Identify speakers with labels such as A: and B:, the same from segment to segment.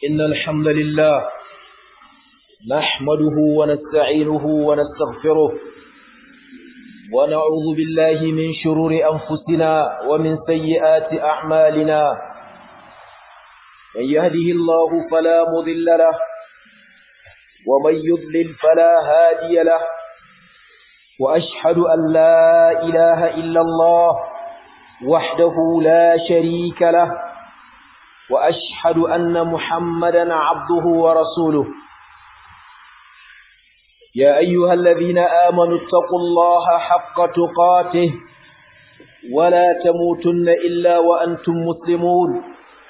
A: إن الحمد لله نحمده ونستعينه ونستغفره ونعوذ بالله من شرور أنفسنا ومن سيئات أعمالنا من يهده الله فلا مضل له ومن يضلل فلا هادي له وأشهد أن لا إله إلا الله وحده لا شريك له وأشهد أن محمدا عبده ورسوله يا أيها الذين آمنوا اتقوا الله حق تقاته ولا تموتن إلا وأنتم مسلمون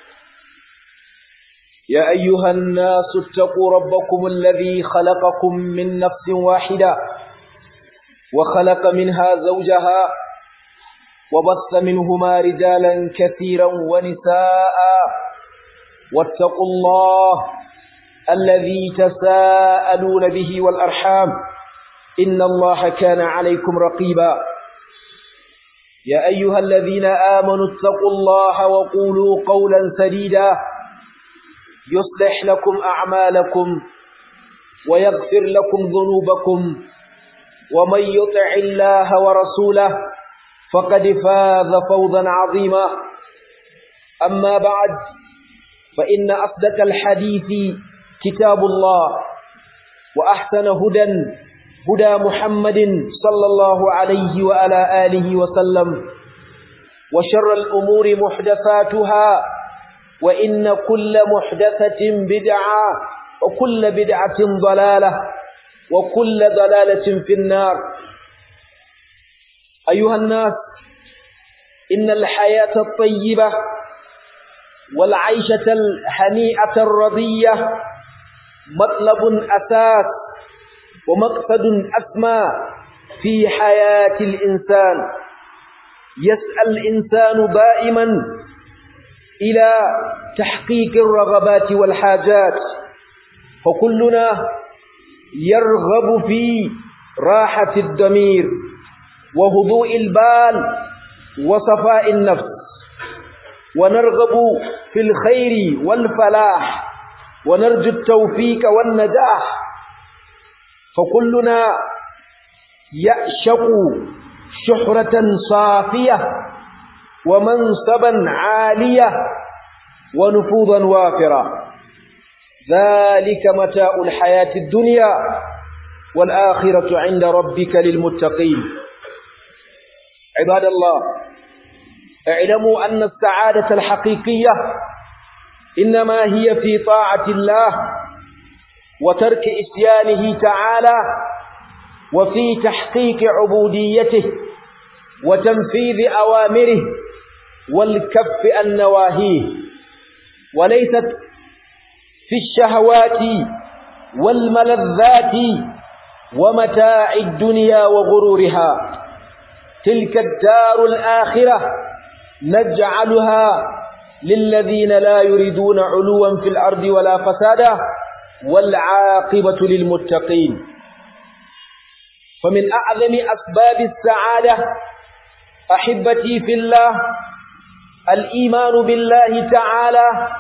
A: يا أيها الناس اتقوا ربكم الذي خلقكم من نفس واحدة وخلق منها زوجها وبث منهما رجالا كثيرا ونساء واتقوا الله الذي تساءلون به والأرحام إن الله كان عليكم رقيبا يا أيها الذين آمنوا اتقوا الله وقولوا قولا سديدا يصلح لكم أعمالكم ويغفر لكم ذنوبكم ومن يطع الله ورسوله فقد فاز فوزا عظيما أما بعد فإن أصدق الحديث كتاب الله وأحسن هدى هدى محمد صلى الله عليه وعلى آله وسلم وشر الأمور محدثاتها وإن كل محدثة بدعة وكل بدعة ضلالة وكل ضلالة في النار أيها الناس إن الحياة الطيبة والعيشة الهنيئة الرضية مطلب أساس ومقصد أسمى في حياة الإنسان يسأل الإنسان دائما إلى تحقيق الرغبات والحاجات فكلنا يرغب في راحة الضمير وهدوء البال وصفاء النفس ونرغب في الخير والفلاح ونرجو التوفيق والنجاح فكلنا يعشق شحرة صافية ومنصبا عالية ونفوذا وافرا ذلك متاع الحياة الدنيا والآخرة عند ربك للمتقين عباد الله اعلموا أن السعادة الحقيقية إنما هي في طاعة الله وترك إسيانه تعالى وفي تحقيق عبوديته وتنفيذ أوامره والكف عن نواهيه وليست في الشهوات والملذات ومتاع الدنيا وغرورها تلك الدار الآخرة نجعلها للذين لا يريدون علوا في الأرض ولا فسادا والعاقبة للمتقين فمن أعظم أسباب السعادة أحبتي في الله الإيمان بالله تعالى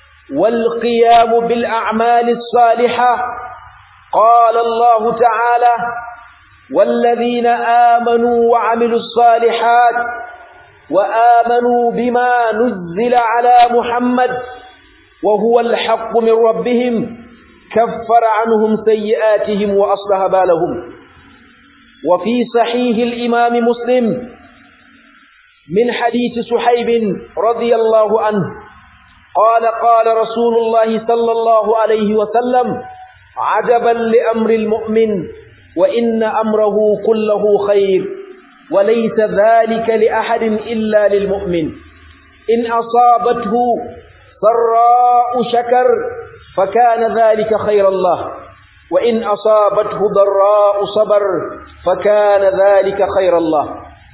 A: والقيام بالأعمال الصالحة قال الله تعالى والذين آمنوا وعملوا الصالحات وآمنوا بما نزل على محمد وهو الحق من ربهم كفر عنهم سيئاتهم وأصلح بالهم وفي صحيح الإمام مسلم من حديث سحيب رضي الله عنه قال قال رسول الله صلى الله عليه وسلم عجبا لأمر المؤمن وإن أمره كله خير وليس ذلك لأحد إلا للمؤمن إن أصابته سراء شكر فكان ذلك خير الله وإن أصابته ضراء صبر فكان ذلك خير الله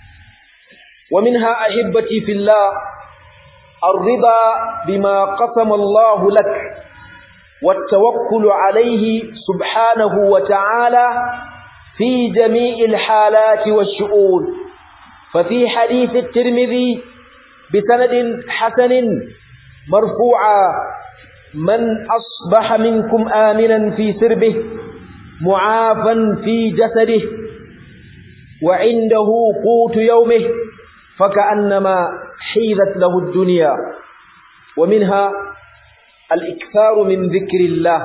A: ومنها أحبتي في الله الرضا بما قسم الله لك والتوكل عليه سبحانه وتعالى في جميع الحالات والشؤون ففي حديث الترمذي بسند حسن مرفوعا من أصبح منكم آمنا في سربه معافا في جسده وعنده قوت يومه فكأنما حيذت له الدنيا ومنها الإكثار من ذكر الله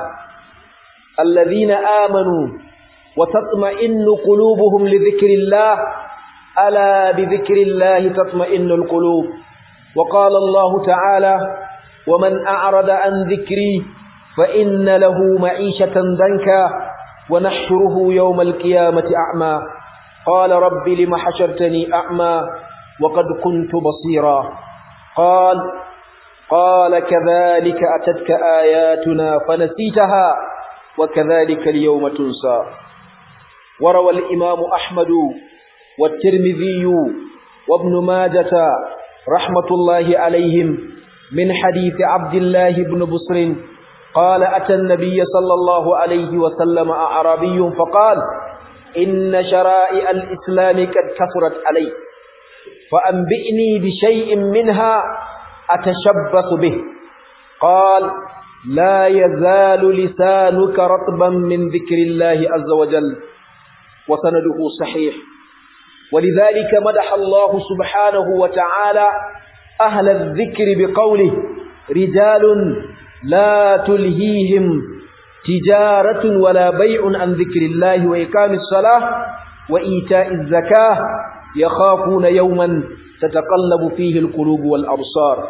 A: الذين آمنوا وتطمئن قلوبهم لذكر الله ألا بذكر الله تطمئن القلوب وقال الله تعالى ومن أعرض عن ذكري فإن له معيشة ضنكا ونحشره يوم القيامة أعمى قال رب لم حشرتني أعمى وقد كنت بصيرا قال قال كذلك أتتك آياتنا فنسيتها وكذلك اليوم تنسى وروى الإمام أحمد والترمذي وابن ماجة رحمة الله عليهم من حديث عبد الله بن بصر قال أتى النبي صلى الله عليه وسلم أعرابي فقال إن شرائع الإسلام قد كثرت علي فأنبئني بشيء منها أتشبث به قال لا يزال لسانك رطبا من ذكر الله عز وجل وسنده صحيح ولذلك مدح الله سبحانه وتعالى أهل الذكر بقوله رجال لا تلهيهم تجارة ولا بيع عن ذكر الله وإقام الصلاة وإيتاء الزكاة يخافون يوما تتقلب فيه القلوب والأبصار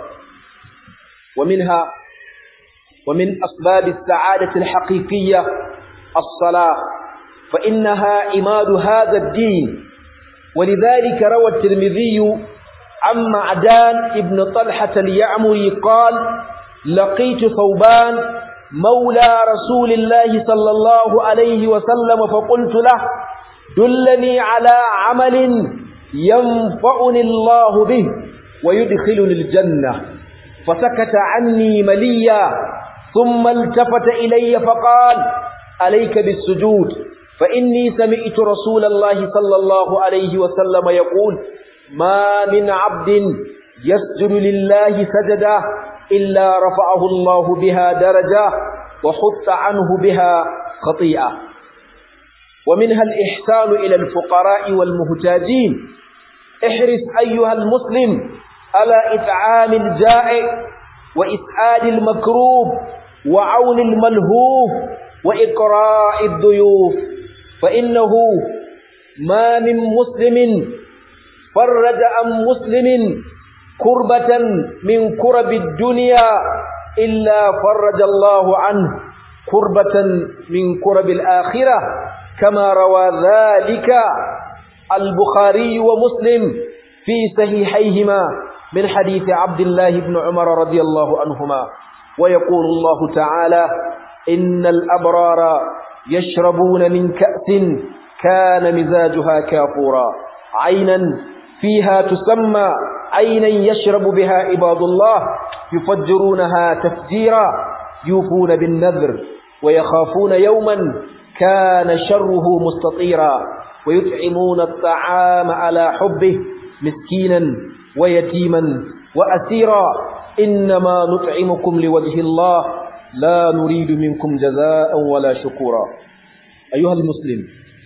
A: ومنها ومن أسباب السعادة الحقيقية الصلاة فإنها عماد هذا الدين ولذلك روى الترمذي عن معدان ابن طلحة اليعمري قال لقيت ثوبان مولى رسول الله صلى الله عليه وسلم فقلت له دلني على عمل ينفعني الله به ويدخلني الجنة فسكت عني مليا ثم التفت إلي فقال عليك بالسجود فإني سمعت رسول الله صلى الله عليه وسلم يقول ما من عبد يسجد لله سجدا إلا رفعه الله بها درجة وحط عنه بها خطيئة ومنها الإحسان إلى الفقراء والمهتاجين احرص أيها المسلم على إطعام الجائع وإسعاد المكروب وعون الملهوف وإقراء الضيوف فإنه ما من مسلم فرج عن مسلم كربة من كرب الدنيا إلا فرج الله عنه كربة من كرب الآخرة كما روى ذلك البخاري ومسلم في صحيحيهما من حديث عبد الله بن عمر رضي الله عنهما ويقول الله تعالى إن الأبرار يشربون من كأس كان مزاجها كافورا عينا فيها تسمى عينا يشرب بها عباد الله يفجرونها تفجيرا يوفون بالنذر ويخافون يوما كان شره مستطيرا ويطعمون الطعام على حبه مسكينا ويتيما وأسيرا إنما نطعمكم لوجه الله لا نريد منكم جزاء ولا شكورا أيها المسلم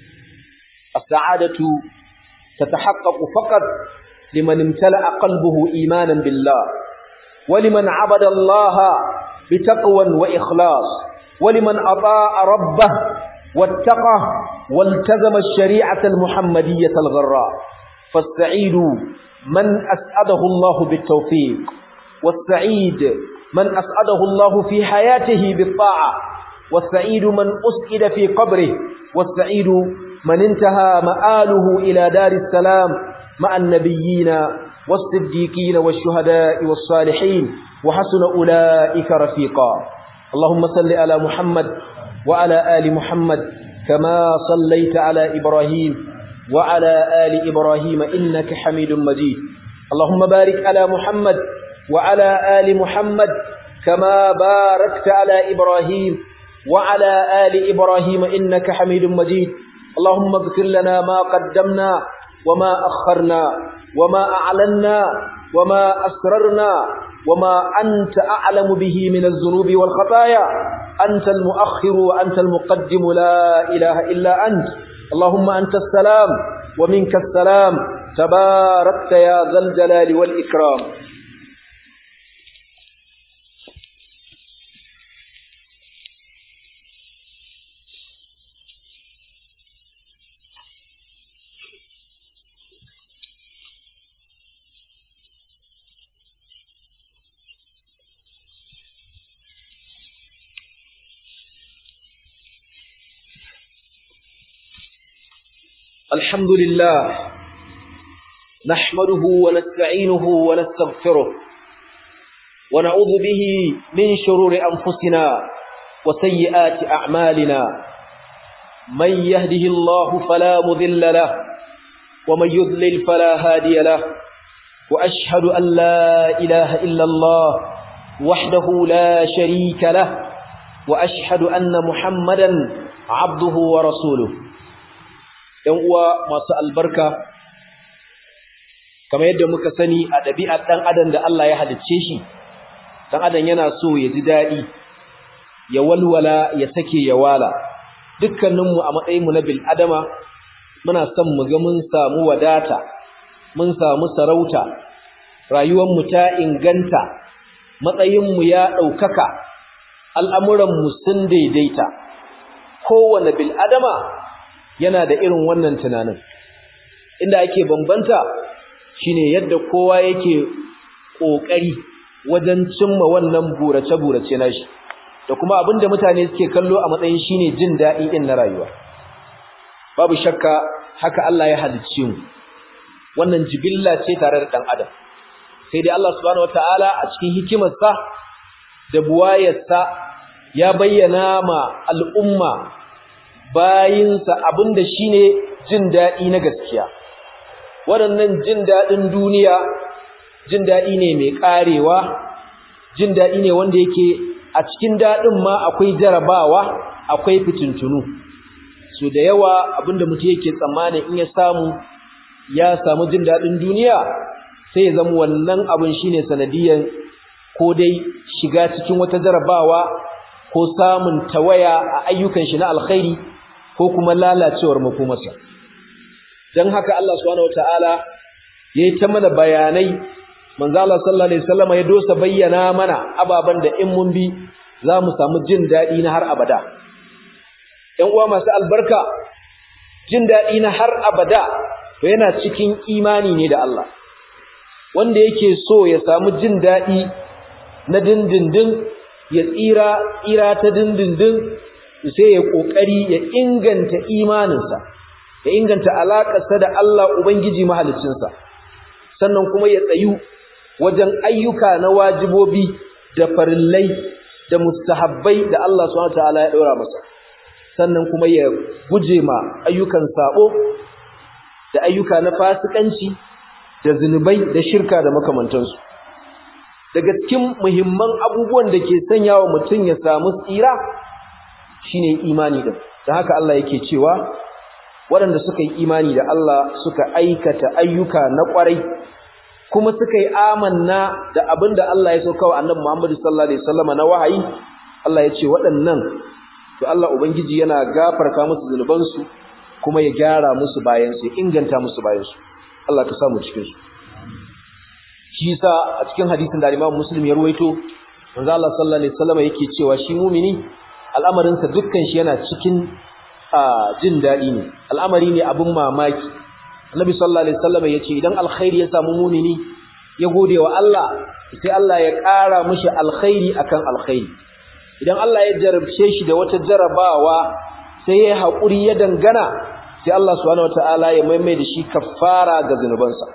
A: السعادة تتحقق فقط لمن امتلأ قلبه إيمانا بالله ولمن عبد الله بتقوى وإخلاص ولمن أطاع ربه واتقى والتزم الشريعة المحمدية الغراء فالسعيد من أسعده الله بالتوفيق والسعيد من أسعده الله في حياته بالطاعة والسعيد من أسعد في قبره والسعيد من انتهى مآله إلى دار السلام مع النبيين والصديقين والشهداء والصالحين وحسن أولئك رفيقا اللهم صل على محمد وعلى آل محمد كما صليت على إبراهيم وعلى آل إبراهيم إنك حميد مجيد اللهم بارك على محمد وعلى آل محمد كما باركت على إبراهيم وعلى آل إبراهيم إنك حميد مجيد اللهم اغفر لنا ما قدمنا وما أخرنا وما أعلنا وما أسررنا وما أنت أعلم به من الذنوب والخطايا أنت المؤخر وأنت المقدم لا إله إلا أنت اللهم أنت السلام ومنك السلام تباركت يا ذا الجلال والإكرام الحمد لله نحمده ونستعينه ونستغفره ونعوذ به من شرور أنفسنا وسيئات أعمالنا من يهده الله فلا مذل له ومن يذلل فلا هادي له وأشهد أن لا إله إلا الله وحده لا شريك له وأشهد أن محمدا عبده ورسوله ‘yan uwa masu albarka, kamar yadda muka sani a ɗabi'ar ɗan adam da Allah ya halicce shi, ɗan adam yana so ya ji daɗi, ya walwala, ya sake ya wala. Dukkaninmu a matsayinmu na bil'adama, muna son mu ga mun samu wadata, mun samu sarauta, rayuwanmu ta inganta, matsayinmu ya ɗaukaka, al'amuranmu sun daidaita. Kowane bil'adama yana da irin wannan tunanin inda ake bambanta shine yadda kowa yake kokari wajen cimma wannan burace-burace nashi da kuma abinda mutane suke kallo a matsayin shine jin daɗi din na rayuwa babu shakka haka Allah ya halicce mu wannan jibilla ce tare da dan adam sai dai Allah subhanahu wataala a cikin hikimarsa da buwayarsa ya bayyana ma al'umma bayinsa abinda shine jin daɗi na gaskiya waɗannan jin daɗin duniya jin daɗi ne mai ƙarewa jin daɗi ne wanda yake a cikin daɗin ma akwai jarabawa akwai fitintunu so da yawa abinda mutum yake tsammanin in ya samu ya samu jin daɗin duniya sai ya zama wannan abin shine sanadiyan ko dai shiga cikin wata jarabawa ko samun tawaya a ayyukan shi na alkhairi ko kuma lalacewar makomarsa dan haka Allah subhanahu wataala yayi ta mana bayanai manzo Allah sallallahu alaihi wasallam ya dosa bayyana mana ababan da in mun bi za mu samu jin dadi na har abada ɗan uwa masu albarka jin dadi na har abada to yana cikin imani ne da Allah wanda yake so ya samu jin dadi na dindindin ya tsira tsira ta dindindin sai ya kokari ya inganta imaninsa ya inganta alakarsa da Allah ubangiji mahaliccinsa sannan kuma ya tsayu wajen ayyuka na wajibobi da farillai da mustahabbai da Allah subhanahu wataala ya daura masa sannan kuma ya guje ma ayyukan sabo da ayyuka na fasikanci da zinubai da shirka da makamantansu daga cikin muhimman abubuwan da ke sanya wa mutum ya samu tsira shine imani din dan haka Allah yake cewa waɗanda suka yi imani da Allah suka aikata ayyuka na ƙwarai kuma suka yi amanna da abinda Allah ya sauka wa Annabi Muhammad sallallahu alaihi wasallam na wahayi Allah ya ce waɗannan to Allah ubangiji yana gafarta musu zunubansu kuma ya gyara musu bayan su inganta musu bayan su Allah ka samu cikin su shi yasa a cikin hadisin da Imam Muslim ya ruwaito manzo Allah sallallahu alaihi wasallam yake cewa shi mumini al'amarin sa dukkan shi yana cikin jin dadi ne al'amari ne abun mamaki Annabi sallallahu alaihi wasallam yace idan alkhairi ya samu mumini ya gode wa Allah sai Allah ya ƙara mishi alkhairi akan alkhairi idan Allah ya jarabce shi da wata jarabawa sai ya haƙuri ya dangana sai Allah subhanahu wataala ya maimai da shi kaffara ga zanubansa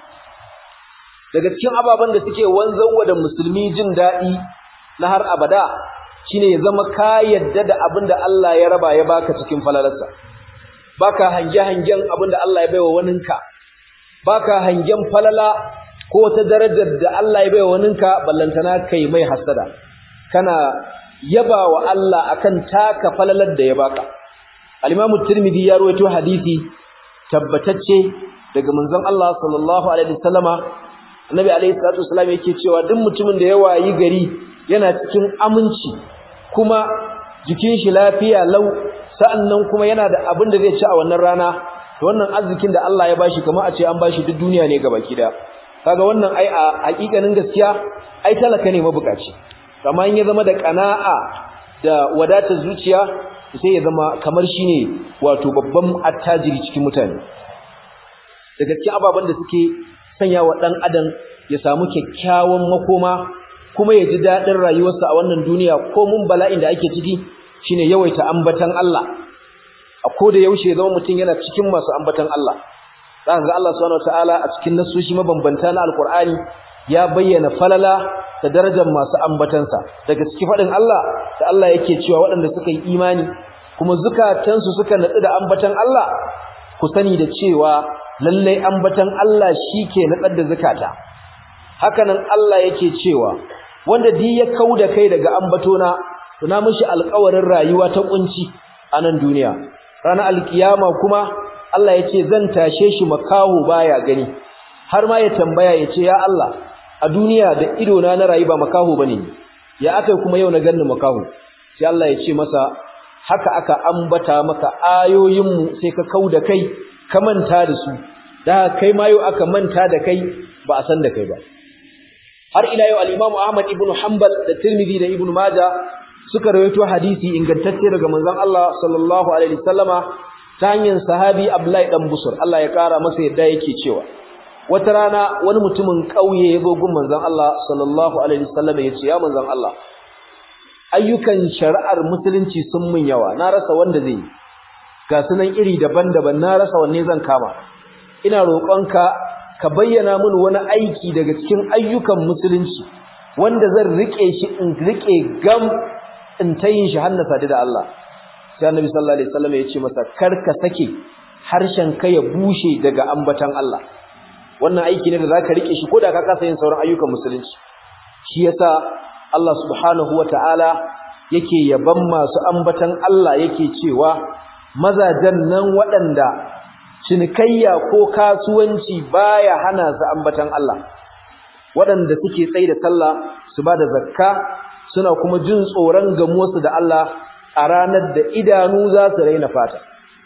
A: daga cikin ababen da suke wanzarwa da musulmi jin daɗi na har abada shine ya zama ka yadda da abin da Allah ya raba ya baka cikin falalarsa baka hange hangen abin da Allah ya baiwa waninka baka hangen falala ko ta darajar da Allah ya baiwa waninka ballantana kai mai hasada kana yaba wa Allah akan taka falalar da ya baka al-Imam Tirmidhi ya rawaito hadisi tabbatacce daga manzon Allah sallallahu alaihi wasallama annabi alaihi salatu wasallam yake cewa duk mutumin da ya wayi gari yana cikin aminci kuma jikin shi lafiya lau sa'annan kuma yana da abin da zai ci a wannan rana to wannan arzikin da Allah ya bashi kamar a ce an bashi duk duniya ne gabaki da kaga wannan ai a hakikanin gaskiya ai talaka ne mabukaci amma in ya zama da kana'a da wadatar zuciya sai ya zama kamar shine wato babban attajiri cikin mutane daga cikin ababen da suke sanya wa dan adam ya samu kyakkyawan makoma kuma ya ji dadin rayuwarsa a wannan duniya ko mun bala'in da ake ciki shine yawaita ambatan Allah a koda yaushe ya zama mutum yana cikin masu ambatan Allah zaka ga Allah subhanahu wataala a cikin nasoshi mabambanta na alqur'ani ya bayyana falala da darajar masu ambatansa daga cikin fadin Allah da Allah yake cewa waɗanda suka yi imani kuma zukatansu suka natsu da ambatan Allah ku sani da cewa lallai ambatan Allah shike natsar da zakata hakanan Allah yake cewa wanda di ya kauda kai daga ambatona to na mishi alƙawarin rayuwa ta kunci a nan duniya ranar alkiyama kuma Allah yace zan tashe shi makaho baya gani har ma ya tambaya yace ya Allah a duniya da ido na na rayu ba makaho bane ya akai kuma yau na ganni makaho sai Allah ya ce masa haka aka ambata maka ayoyin mu sai ka kauda kai ka manta da su da kai ma yau aka manta da kai ba a san da kai ba har ila yau al-Imam Ahmad ibn Hanbal da Tirmidhi da Ibn Majah suka rawaito hadisi ingantacce daga manzon Allah sallallahu alaihi wasallama ta hanyar sahabi Abdullahi dan Busur Allah ya kara masa yadda yake cewa wata rana wani mutumin kauye ya zo gun manzon Allah sallallahu alaihi wasallama ya ce ya manzon Allah ayyukan shari'ar musulunci sun mun yawa na rasa wanda zai yi ga sunan iri daban-daban na rasa wanne zan kama ina roƙonka ka bayyana min wani aiki daga cikin ayyukan musulunci wanda zan rike shi in rike gam in ta yin shi hannu sadu da Allah sai annabi sallallahu alaihi wasallam ya ce masa kar ka sake harshen ka ya bushe daga ambatan Allah wannan aiki ne da zaka rike shi koda ka kasa yin sauran ayyukan musulunci shi yasa Allah subhanahu wataala yake yaban masu ambatan Allah yake cewa mazajen nan waɗanda cinikayya ko kasuwanci baya hana su ambatan Allah waɗanda suke tsaye da sallah su ba da zakka suna kuma jin tsoron gamuwarsu da Allah a ranar da idanu za su raina fata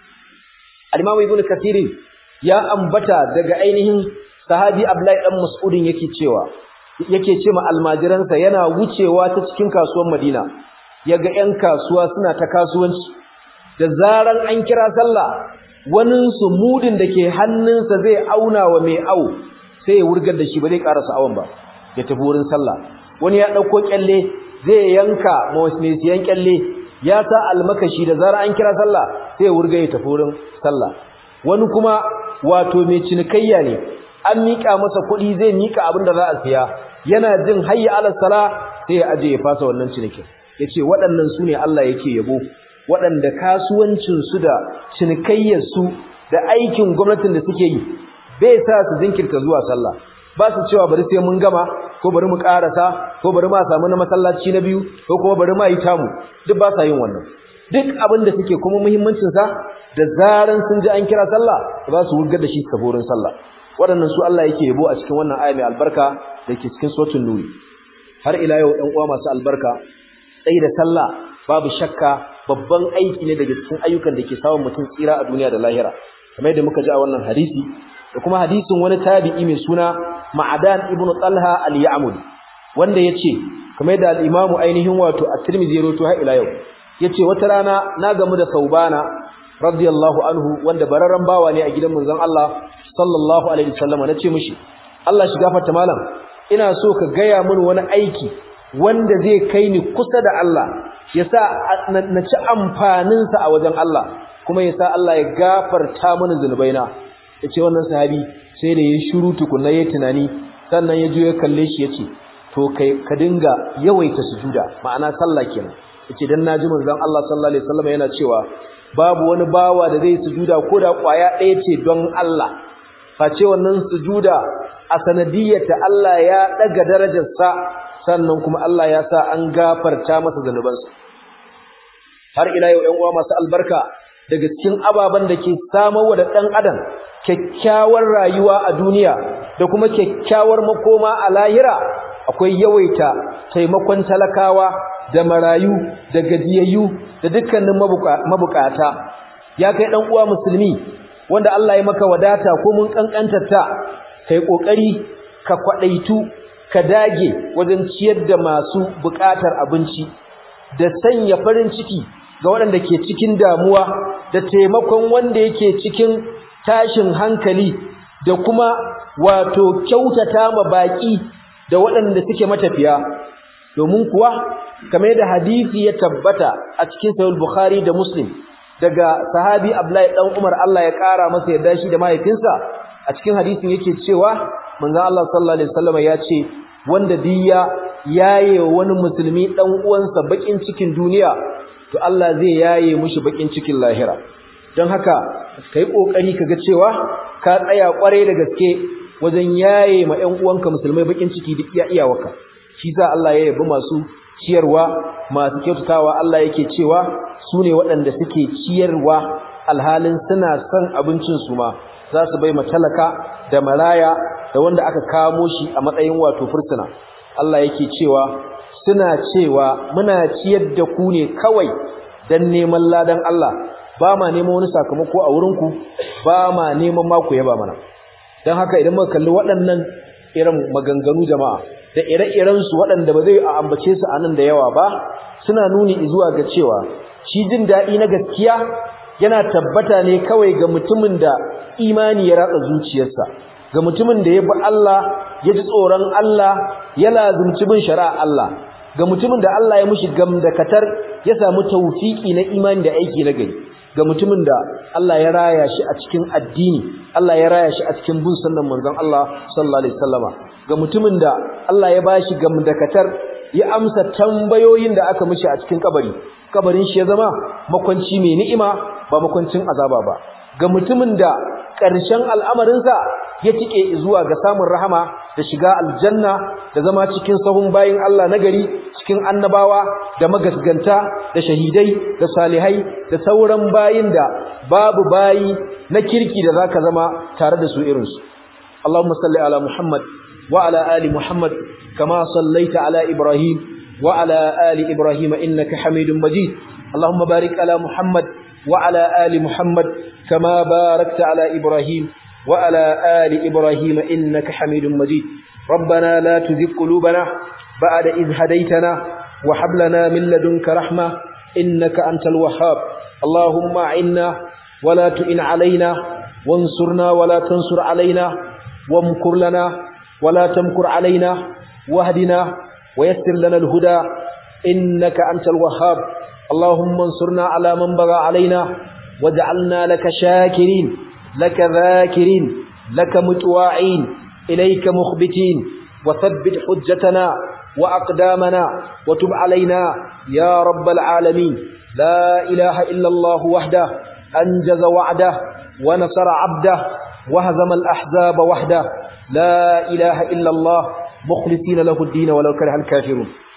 A: al-Imam Ibn Kathir ya ambata daga ainihin sahabi Abdullahi dan Mas'udin yake cewa yake ce ma almajiransa yana wucewa ta cikin kasuwar Madina yaga 'yan kasuwa suna ta kasuwanci da zaran an kira sallah wani su mudin da ke hannunsa zai auna wa mai au sai ya wurgar da shi ba zai karasa awon ba ya tafi wurin sallah wani ya dauko kyalle zai yanka mai siyan kyalle ya sa almakashi da zara an kira sallah sai ya wurga ya tafi wurin sallah wani kuma wato mai cinikayya ne an mika masa kuɗi zai mika abin da za a siya yana jin hayya ala sala sai ya aje ya fasa wannan cinikin yace waɗannan su ne Allah yake yabo waɗanda kasuwancinsu da cinikayyarsu da aikin gwamnatin da suke yi bai sa su jinkirta zuwa sallah ba su cewa bari sai mun gama ko bari mu karasa ko bari ma samu na masallaci na biyu ko kuma bari ma yi tamu duk ba sa yin wannan duk abin da suke kuma muhimmancin sa da zaran sun ji an kira sallah za su wurgar da shi saborin sallah waɗannan su Allah yake yabo a cikin wannan aya mai albarka da ke cikin suratul nur har ila yau ɗan uwa masu albarka tsayi da sallah babu shakka babban aiki ne daga cikin ayyukan da ke samun mutum tsira a duniya da lahira kamar yadda muka ji a wannan hadisi da kuma hadisin wani tabi'i mai suna Ma'adan ibn Talha al-Ya'mudi wanda yace kamar yadda al-Imam ainihin wato At-Tirmidhi ya rawaito har ila yau yace wata rana na gamu da Saubana radiyallahu anhu wanda bararran bawa ne a gidan manzon Allah sallallahu alaihi wasallam nace mishi Allah shi gafarta malam ina so ka gaya min wani aiki wanda zai kai ni kusa da Allah yasa na ci amfanin sa a wajen Allah kuma yasa Allah ya gafarta mini zunubaina yace wannan sahabi sai da yayin shiru tukunna yayin tunani sannan ya je ya kalle shi yace to kai ka dinga yawaita sujuda ma'ana sallah kenan yace dan naji manzon Allah sallallahu alaihi wasallam yana cewa babu wani bawa da zai sujuda ko da kwaya ɗaya ce don Allah face wannan sujuda a sanadiyyata Allah ya daga darajarsa sannan kuma Allah ya sa an gafarta masa zanubansa har ila yau 'yan uwa masu albarka daga cikin ababen da ke samarwa da ɗan adam kyakkyawar rayuwa a duniya da kuma kyakkyawar makoma a lahira akwai yawaita taimakon talakawa da marayu da gajiyayyu da dukkanin mabukata ya kai ɗan uwa musulmi wanda Allah ya maka wadata ko mun kankantarta kai kokari ka kwadaitu ka dage wajen ciyar da masu bukatar abinci da sanya farin ciki ga waɗanda ke cikin damuwa da taimakon wanda yake cikin tashin hankali da kuma wato kyautata ma baki da waɗanda suke matafiya domin kuwa kamar da hadisi ya tabbata a cikin sahih bukhari da muslim daga sahabi Abdullahi dan Umar Allah ya kara masa yarda shi da mahaifinsa a cikin hadisin yake cewa manzon Allah sallallahu alaihi wasallam ya ce wanda diya yaye wani musulmi dan uwansa bakin cikin duniya to Allah zai yaye mushi bakin cikin lahira don haka kai kokari kaga cewa ka tsaya kware da gaske wajen yaye ma ƴan uwanka musulmai bakin ciki duk iya iyawaka shi sa Allah ya yabi masu ciyarwa masu kyautatawa Allah yake cewa su ne waɗanda suke ciyarwa alhalin suna son abincin su ma za su bai matalaka da maraya da wanda aka kamo shi a matsayin wato fursuna Allah yake cewa suna cewa muna ciyar da ku ne kawai dan neman ladan Allah ba ma neman wani sakamako a wurinku ba ma neman ma ku yaba mana don haka idan muka kalli waɗannan irin maganganu jama'a da ire-irensu waɗanda ba zai a ambace su a nan da yawa ba suna nuni zuwa ga cewa shi jin daɗi na gaskiya yana tabbata ne kawai ga mutumin da imani ya ratsa zuciyarsa ga mutumin da ya bi Allah ya ji tsoron Allah ya lazumci bin shari'a Allah ga mutumin da Allah ya mushi gamdakatar ya samu tawfiki na imani da aiki na gari ga mutumin da Allah ya raya shi a cikin addini Allah ya raya shi a cikin bin sunnan manzon Allah sallallahu alaihi wasallama ga mutumin da Allah ya bashi gamdakatar ya amsa tambayoyin da aka mishi a cikin kabari kabarin shi ya zama makwanci mai ni'ima ba makwancin azaba ba ga mutumin da ƙarshen al'amarinsa ya tike zuwa ga samun rahama da shiga aljanna da zama cikin sahun bayin Allah nagari cikin annabawa da magasganta da shahidai da salihai da sauran bayin da babu bayi na kirki da zaka zama tare da su irinsu Allahumma salli ala Muhammad wa ala ali Muhammad kama sallaita ala Ibrahim wa ala ali Ibrahim innaka Hamidum Majid Allahumma barik ala Muhammad wa ala ali Muhammad kama barakta ala Ibrahim wa ala ali Ibrahim innaka Hamidum Majid ربنا لا تزغ قلوبنا بعد إذ هديتنا وهب لنا من لدنك رحمة إنك أنت الوهاب اللهم أعنا ولا تئن علينا وانصرنا ولا تنصر علينا وامكر لنا ولا تمكر علينا واهدنا ويسر لنا الهدى إنك أنت الوهاب اللهم انصرنا على من بغى علينا واجعلنا لك شاكرين لك ذاكرين لك متواعين إليك مخبتين وثبت حجتنا وأقدامنا وتب علينا يا رب العالمين لا إله إلا الله وحده أنجز وعده ونصر عبده وهزم الأحزاب وحده لا إله إلا الله مخلصين له الدين ولو كره الكافرون